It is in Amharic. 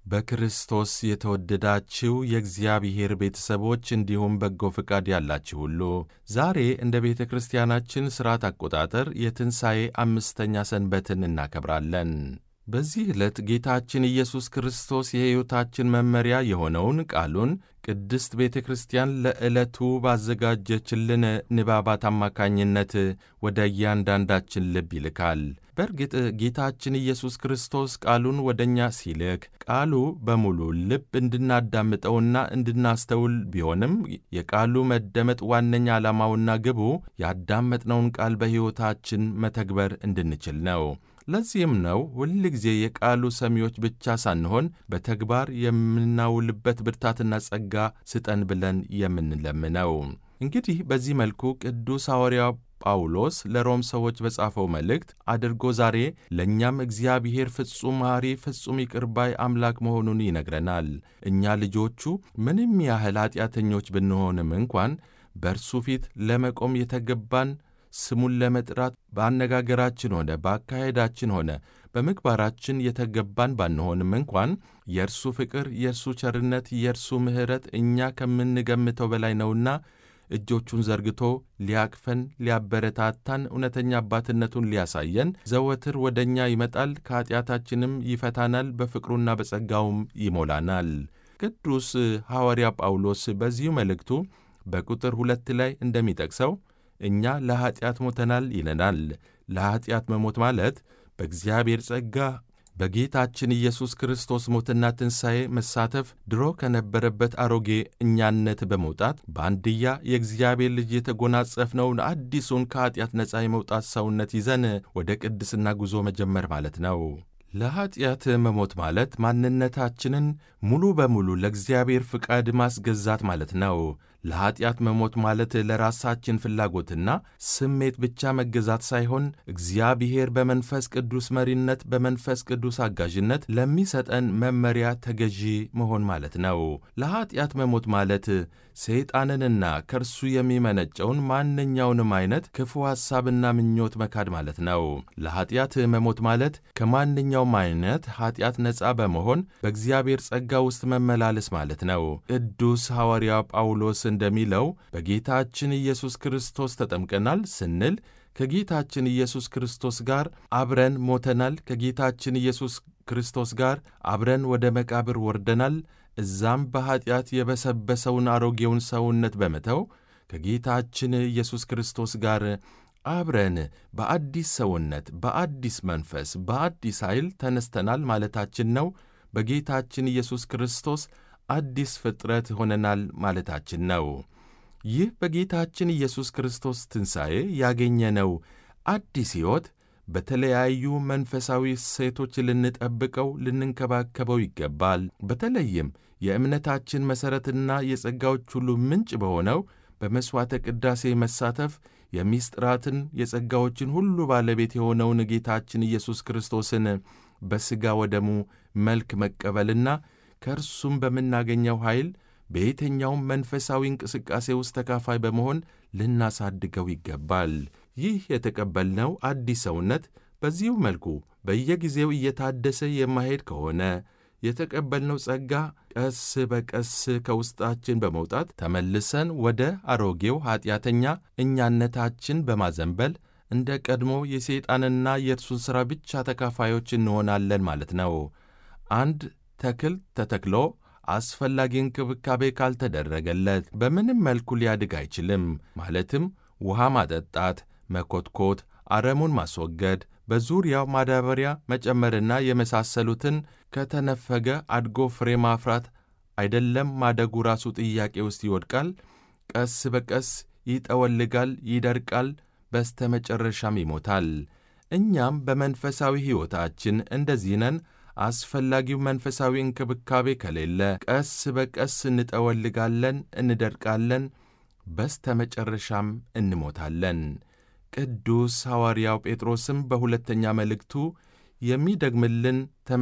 በክርስቶስ የተወደዳችሁ የእግዚአብሔር ቤተሰቦች እንዲሁም በጎ ፈቃድ ያላችሁ ሁሉ ዛሬ እንደ ቤተ ክርስቲያናችን ሥርዓት አቆጣጠር የትንሣኤ አምስተኛ ሰንበትን እናከብራለን። በዚህ ዕለት ጌታችን ኢየሱስ ክርስቶስ የሕይወታችን መመሪያ የሆነውን ቃሉን ቅድስት ቤተ ክርስቲያን ለዕለቱ ባዘጋጀችልን ንባባት አማካኝነት ወደ እያንዳንዳችን ልብ ይልካል። በእርግጥ ጌታችን ኢየሱስ ክርስቶስ ቃሉን ወደ እኛ ሲልክ ቃሉ በሙሉ ልብ እንድናዳምጠውና እንድናስተውል ቢሆንም የቃሉ መደመጥ ዋነኛ ዓላማውና ግቡ ያዳመጥነውን ቃል በሕይወታችን መተግበር እንድንችል ነው። ለዚህም ነው ሁል ጊዜ የቃሉ ሰሚዎች ብቻ ሳንሆን በተግባር የምናውልበት ብርታትና ጸጋ ስጠን ብለን የምንለምነው። እንግዲህ በዚህ መልኩ ቅዱስ ሐዋርያው ጳውሎስ ለሮም ሰዎች በጻፈው መልእክት አድርጎ ዛሬ ለእኛም እግዚአብሔር ፍጹም መሐሪ፣ ፍጹም ይቅር ባይ አምላክ መሆኑን ይነግረናል። እኛ ልጆቹ ምንም ያህል ኀጢአተኞች ብንሆንም እንኳን በእርሱ ፊት ለመቆም የተገባን ስሙን ለመጥራት በአነጋገራችን ሆነ በአካሄዳችን ሆነ በምግባራችን የተገባን ባንሆንም እንኳን የእርሱ ፍቅር፣ የእርሱ ቸርነት፣ የእርሱ ምሕረት እኛ ከምንገምተው በላይ ነውና እጆቹን ዘርግቶ ሊያቅፈን፣ ሊያበረታታን፣ እውነተኛ አባትነቱን ሊያሳየን ዘወትር ወደ እኛ ይመጣል፣ ከኀጢአታችንም ይፈታናል፣ በፍቅሩና በጸጋውም ይሞላናል። ቅዱስ ሐዋርያ ጳውሎስ በዚሁ መልእክቱ በቁጥር ሁለት ላይ እንደሚጠቅሰው እኛ ለኀጢአት ሞተናል ይለናል። ለኀጢአት መሞት ማለት በእግዚአብሔር ጸጋ በጌታችን ኢየሱስ ክርስቶስ ሞትና ትንሣኤ መሳተፍ ድሮ ከነበረበት አሮጌ እኛነት በመውጣት በአንድያ የእግዚአብሔር ልጅ የተጎናጸፍነውን አዲሱን ከኀጢአት ነፃ የመውጣት ሰውነት ይዘን ወደ ቅድስና ጉዞ መጀመር ማለት ነው። ለኀጢአት መሞት ማለት ማንነታችንን ሙሉ በሙሉ ለእግዚአብሔር ፍቃድ ማስገዛት ማለት ነው። ለኀጢአት መሞት ማለት ለራሳችን ፍላጎትና ስሜት ብቻ መገዛት ሳይሆን እግዚአብሔር በመንፈስ ቅዱስ መሪነት፣ በመንፈስ ቅዱስ አጋዥነት ለሚሰጠን መመሪያ ተገዢ መሆን ማለት ነው። ለኀጢአት መሞት ማለት ሰይጣንንና ከእርሱ የሚመነጨውን ማንኛውንም አይነት ክፉ ሐሳብና ምኞት መካድ ማለት ነው። ለኀጢአት መሞት ማለት ከማንኛውም አይነት ኀጢአት ነፃ በመሆን በእግዚአብሔር ጸጋ ውስጥ መመላለስ ማለት ነው። ቅዱስ ሐዋርያ ጳውሎስ እንደሚለው በጌታችን ኢየሱስ ክርስቶስ ተጠምቀናል ስንል ከጌታችን ኢየሱስ ክርስቶስ ጋር አብረን ሞተናል። ከጌታችን ኢየሱስ ክርስቶስ ጋር አብረን ወደ መቃብር ወርደናል። እዛም በኀጢአት የበሰበሰውን አሮጌውን ሰውነት በመተው ከጌታችን ኢየሱስ ክርስቶስ ጋር አብረን በአዲስ ሰውነት፣ በአዲስ መንፈስ፣ በአዲስ ኃይል ተነስተናል ማለታችን ነው። በጌታችን ኢየሱስ ክርስቶስ አዲስ ፍጥረት ሆነናል ማለታችን ነው። ይህ በጌታችን ኢየሱስ ክርስቶስ ትንሣኤ ያገኘነው አዲስ ሕይወት በተለያዩ መንፈሳዊ እሴቶች ልንጠብቀው፣ ልንንከባከበው ይገባል። በተለይም የእምነታችን መሠረትና የጸጋዎች ሁሉ ምንጭ በሆነው በመሥዋዕተ ቅዳሴ መሳተፍ የሚስጥራትን የጸጋዎችን ሁሉ ባለቤት የሆነውን ጌታችን ኢየሱስ ክርስቶስን በሥጋ ወደሙ መልክ መቀበልና ከእርሱም በምናገኘው ኃይል በየትኛውም መንፈሳዊ እንቅስቃሴ ውስጥ ተካፋይ በመሆን ልናሳድገው ይገባል። ይህ የተቀበልነው አዲስ ሰውነት በዚሁ መልኩ በየጊዜው እየታደሰ የማሄድ ከሆነ የተቀበልነው ጸጋ ቀስ በቀስ ከውስጣችን በመውጣት ተመልሰን ወደ አሮጌው ኀጢአተኛ እኛነታችን በማዘንበል እንደ ቀድሞ የሰይጣንና የእርሱን ሥራ ብቻ ተካፋዮች እንሆናለን ማለት ነው። አንድ ተክል ተተክሎ አስፈላጊ እንክብካቤ ካልተደረገለት በምንም መልኩ ሊያድግ አይችልም። ማለትም ውሃ ማጠጣት፣ መኮትኮት፣ አረሙን ማስወገድ፣ በዙሪያው ማዳበሪያ መጨመርና የመሳሰሉትን ከተነፈገ አድጎ ፍሬ ማፍራት አይደለም ማደጉ ራሱ ጥያቄ ውስጥ ይወድቃል። ቀስ በቀስ ይጠወልጋል፣ ይደርቃል፣ በስተ መጨረሻም ይሞታል። እኛም በመንፈሳዊ ሕይወታችን እንደዚህ ነን። አስፈላጊው መንፈሳዊ እንክብካቤ ከሌለ ቀስ በቀስ እንጠወልጋለን፣ እንደርቃለን፣ በስተ መጨረሻም እንሞታለን። ቅዱስ ሐዋርያው ጴጥሮስም በሁለተኛ መልእክቱ የሚደግምልን